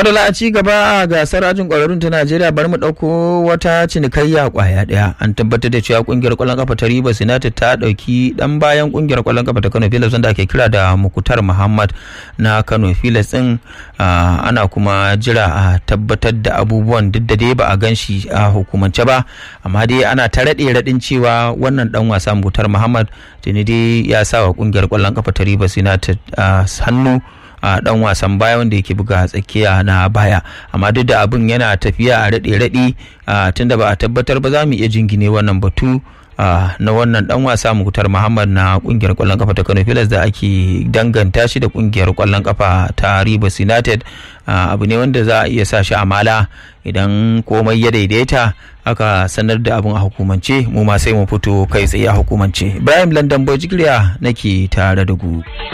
madala a ci gaba a gasar ajin kwararrun ta najeriya bari mu ɗauko wata cinikayya kwaya ɗaya an tabbatar da cewa kungiyar kwallon kafa ta rivers united ta ɗauki ɗan bayan kungiyar kwallon kafa ta kano filas wanda ake kira da mukutar muhammad na kano filas ɗin ana kuma jira a tabbatar da abubuwan duk da dai ba a gan shi a hukumance ba amma dai ana ta raɗe raɗin cewa wannan ɗan wasa mukutar muhammad tuni dai ya sa wa kungiyar kwallon kafa ta rivers united hannu a dan wasan baya wanda yake buga tsakiya na baya amma duk da abin yana tafiya a raɗe raɗi tunda ba a tabbatar ba za mu iya jingine wannan batu na wannan dan wasa mukutar muhammad na kungiyar kwallon kafa ta kano filas da ake danganta shi da kungiyar kwallon kafa ta rivers united abu ne wanda za a iya sa shi a mala idan komai ya daidaita aka sanar da abin a hukumance mu ma sai mu fito kai tsaye a hukumance ibrahim london boy nake tare da ku